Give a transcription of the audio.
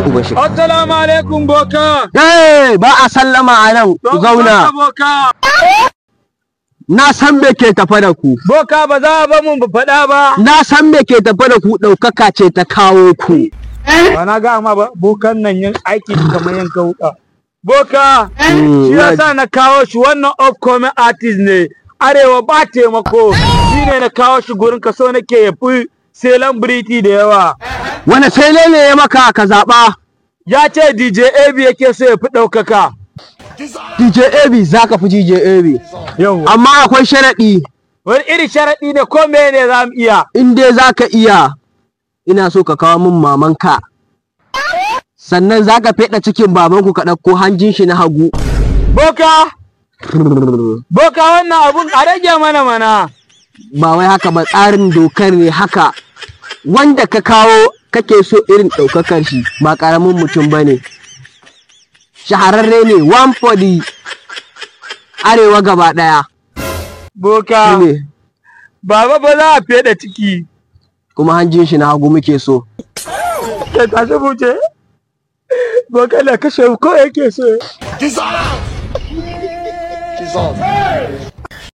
uban shi Assalamu alaikum boka. eh ba a sallama a nan ku zauna Boka. na san me ke tafa da ku Boka ba za a ba mun faɗa ba. na san me ke tafa da ku ɗaukaka ce ta kawo ku Ba na ga ma ba bokan nan yin aiki kamar yanka wuka. Boka. Mm, Shi na- yasa na kawo shi wannan upcoming artist ne. Arewa ba taimako. Shi ne na kawo shi gurin ka so nake ya fi celebrity da yawa. wani sai ne ya maka ka zaɓa Ya ce DJ AB yake so ya fi ɗaukaka. DJ AB za ka fi DJ AB Yau. amma akwai sharaɗi Wani iri sharaɗi ne ko mene za mu iya. in dai za ka iya ina so ka kawo min mamanka sannan za ka feɗa cikin babanku ka ɗauko hanjin shi na hagu Boka. Boka wannan abun a rage mana mana. ba wai haka ba tsarin dokar ne haka wanda ka kawo kake so irin ɗaukakar shi ba ƙaramin mutum ba ne shahararre ne one for the arewa gaba ɗaya Boka. ne Baba ba za a feɗa ciki. kuma hanjin shi na hagu muke so Ke tashi buce. Boka na kashe ko yake so. Dissolve! Dissolve.